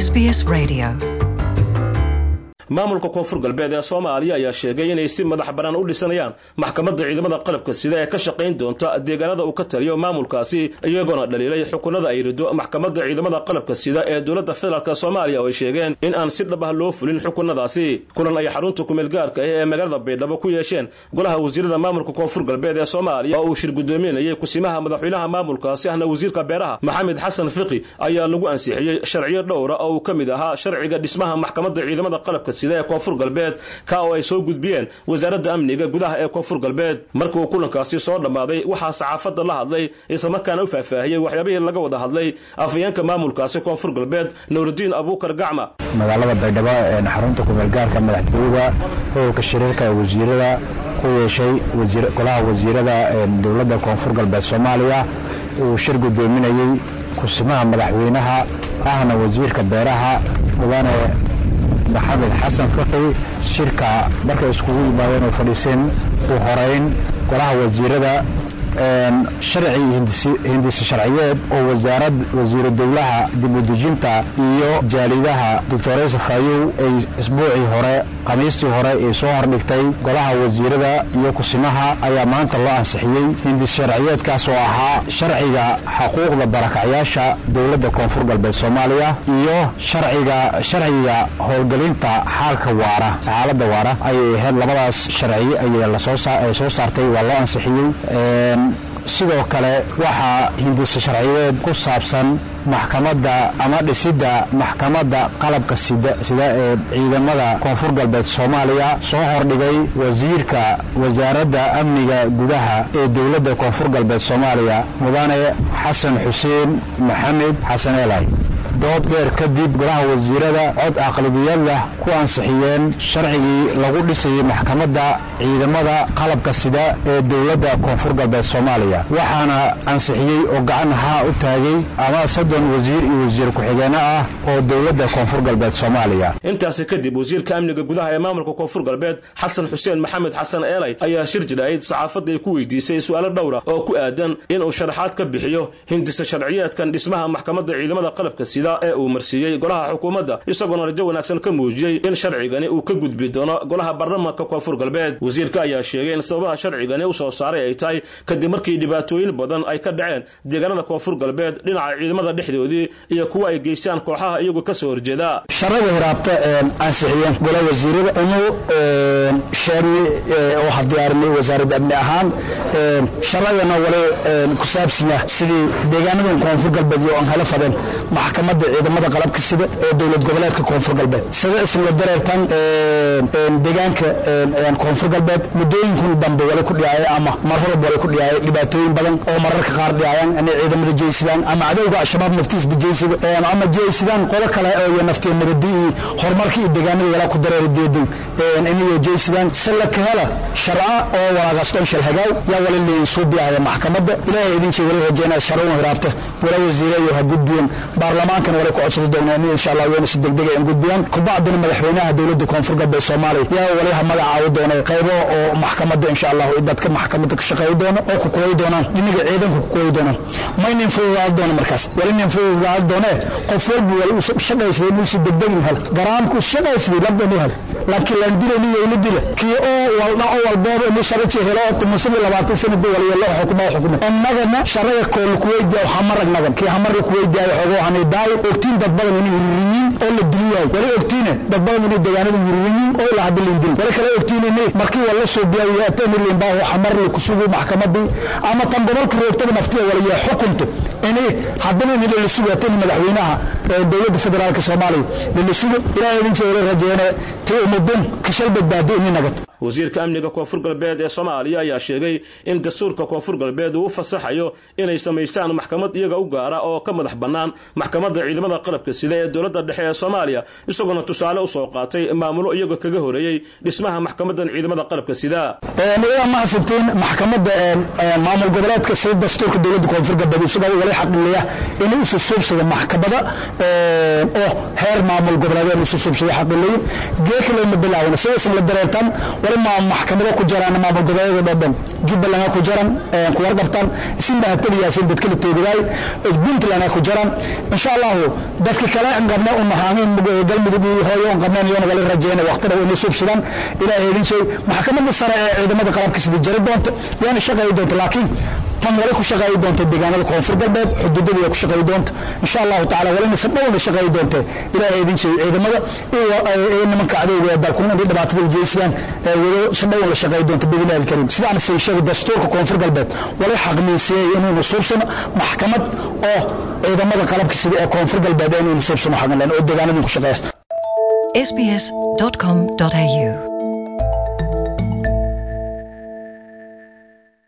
SBS Radio. maamulka koonfur galbeed ee soomaaliya ayaa sheegay inay si madax bannaan u dhisanayaan maxkamadda ciidamada qalabka sida ee ka shaqayn doonta deegaanada uu ka taliyo maamulkaasi iyagoona dhaliilay xukunada ay rido maxkamadda ciidamada qalabka sida ee dowladda federaalk soomaaliya oo ay sheegeen in aan si dhab ah loo fulin xukunadaasi kulan ay xarunta kumeel gaarka ah ee magaalada baydhabo ku yeesheen golaha wasiirada maamulka koonfur galbeed ee soomaaliya oo uu shir gudoominayay kusimaha madaxweynaha maamulkaasi ahna wasiirka beeraha maxamed xasan fiqi ayaa lagu ansixiyey sharciyo dhowra oo uu ka mid ahaa sharciga dhismaha maxkamadda ciidamada qalabka sida ee koonfur galbeed ka oo ay soo gudbiyeen wasaaradda amniga gudaha ee koonfur galbeed markii uu kulankaasi soo dhammaaday waxaa saxaafadda la hadlay islamarkaana u faahfaahiyey waxyaabihii laga wada hadlay afayeenka maamulkaasi koonfur galbeed nuuridiin abuukar gacma magaalada baydhabo ee xarunta kumeelgaarka madaxtooyada howlka shiriirka ee wasiirada ku yeeshay golaha wasiirada dowladda koonfur galbeed soomaaliya uu shir gudoominayey kusimaha madaxweynaha ahna wasiirka beeraha mudane maxamed xasan fiqi shirka markay iskugu yimaadeen oo fadhiiseen u horeyn golaha wasiirada sharci hindisi sharciyeed oo wasaarad wasiiru dowlaha dibudejinta iyo jaalidaha doctoresa fayow ay isbuucii hore khamiistii hore ay soo hordhigtay golaha wasiirada iyo kusimaha ayaa maanta loo ansixiyey hindis sharciyeedkaas oo ahaa sharciga xuquuqda barakacyaasha dowladda koonfur galbeed soomaaliya iyo sharciga sharciga howlgelinta xaalka waara xaaladda waara ayay ahayd labadaas sharci ayay soo saartay waa loo ansixiyey sidoo kale waxaa hindisa sharciyeed ku saabsan maxkamadda ama dhisidda maxkamadda qalabka sida ee ciidamada koonfur galbeed soomaaliya soo hordhigay wasiirka wasaaradda amniga gudaha ee dowladda koonfur galbeed soomaaliya mudane xasan xuseen maxamed xasan elay dood dheer kadib golaha wasiirada cod aqlabiyadlah ku ansixiyeen sharcigii lagu dhisayay maxkamadda ciidamada qalabka sida ee dowladda koonfur galbeed soomaaliya waxaana ansixiyey oo gacan haa u taagay ama soddon wasiir iyo wasiir ku-xigeenno ah oo dowladda koonfur galbeed soomaaliya intaasi kadib wasiirka amniga gudaha ee maamulka koonfur galbeed xasan xuseen maxamed xasan eelay ayaa shir jiraa'id saxaafadda ay ku weydiisay su'aalo dhowra oo ku aadan inuu sharaxaad ka bixiyo hindisa sharciyeedkan dhismaha maxkamadda ciidamada qalabka sida ee uu marsiiyey golaha xukuumadda isagoona rajo wanaagsan ka muujiyey in sharcigani uu ka gudbi doono golaha baarlamaanka koonfur galbeed wasiirka ayaa sheegay in sababaha sharcigani u soo saaray ay tahay kadib markii dhibaatooyin badan ay ka dhaceen deegaanada koonfur galbeed dhinaca ciidamada dhexdoodii iyo kuwa ay geystaan kooxaha iyagu ka soo horjeeda sharada hiraabta ansixiyeen golaha wasiirada unu sheegnay waxaa diyaarinay wasaaradda amni ahaan sharadana wali ku saabsiya sidii deegaanadan koonfur galbeed iyo aan hala fadeen maxkamadda ciidamada qalabka sida ee dowlad goboleedka koonfur galbeed sida isla dareertan deegaanka koonfur galbeed muddooyinkun dambe wali ku dhiyaaya ama marrab wali ku dhiyaaya dhibaatooyin badan oo mararka qaar dhiyaayan inay ciidamada jeysidaan ama cadowga al-shabaab naftiisba jeysida ama jeysidaan qodo kale oo naftiyo nabadi iyo horumarka iyo deegaanada walaa ku dareeri deedan inayo jeysidaan salla ka hela sharca oo walaaqastoon shalhagaaw yaa wali leeyin suubiyaaya maxkamadda ilaahay idinjii wali rajeynaa sharcun hiraabta wala wasiirayo ha gudbiyan baarlamaankana wali ku codsada doonaa in insha allah wayna si degdega in gudbiyaan kubacdina madaxweynaha dowladda koonfur galbeed soomaaliya yaa wali ha magacaawi doona qaybo oo maxkamadda insha allah dadka maxkamadda ka shaqeeyi doona oo ku kuwayi doonaan dhiniga ciidanka ku kuwayi doonaan maynin fududaadi doona markaas wali nin fududaadi doonee qof walba wali uu shaqaysaday inuu si degdegin hel garaamku shaqaysaday labdani hel laakiin laan dilani wayla dila kii oo waldha oo walbooba ini sharaji helo oo tumusada labaatan sanadi waliya loo xukumo xukumo annagana sharaga kool kuweydiya hamarag nagan kii hamarga kuweydiyayo xogoo hanay daay ogtiin dad badan inay hururiyiin oo la dili waayo wali ogtiine dad badan inay deegaanada hururiyiin oo ilaa hadda liindil wali kale ogtiinayne markii wala soo biyawiya atamilin baa xamar la kusugu maxkamadii ama tan gobolka roogtada naftiya waliya xukunto ini haddana in la sugo tan madaxweynaha dowladda federaalka soomaaliya la sugo ilaahay idin jeeyo rajeene tii umudun kashal badbaadi ini nagato wasiirka amniga koonfur galbeed ee soomaaliya ayaa sheegay in dastuurka koonfur galbeed uu u fasaxayo inay samaystaan maxkamad iyaga u gaara oo ka madax bannaan maxkamadda ciidamada qalabka sida ee dowladda dhexe ee soomaaliya isagoona tusaale u soo qaatay maamulo iyaga kaga horeeyey dhismaha maxkamaddan ciidamada qalabka sida iyadaa ma hasibtiin maxkamadda maamul goboleedka sida dastuurka dowladda koonfur galbeed isagoo wali xaqiliya inuu isu suubsado maxkamada oo heer maamul goboleed inuu isu suubsado xaqiliyo geekale ma bilaawna sidaas la dareertan wali ma maxkamado ku jiraan maamul goboleedyada dhan jubbaland ku jiran ku warqabtaan isinba hataliyaaseen dadka la toogadaay puntland ku jiran insha allahu dadka kale qabna u nahaaneen galmudug iyo hooyo on qabneen iyona wali rajeyna waqtida inay subsadaan ilaahay idin sheeg maxkamadda sare ee ciidamada qalabka sida jari doonta yaana shaqeey doonta laakiin tan wali ku shaqeey doonta deegaanada koonfur galbeed xuduudada ku shaqeey doonta insha allahu tacaala walina si dhowna shaqeey doonta ilaahay idin sheeg ciidamada iyo nimanka cadowga ee dalkuna inay dhibaatada jeystaan wado si dhown la shaqeey doonta biidnillahi alkariim sidaan say sheegay dastuurka koonfur galbeed wali xaqmiisiyey inaynu suubsano maxkamad oo ciidamada qalabka sida ee koonfur galbeed inaynu suubsano xaqan oo deegaanadii ku shaqeeysta sbs.com.au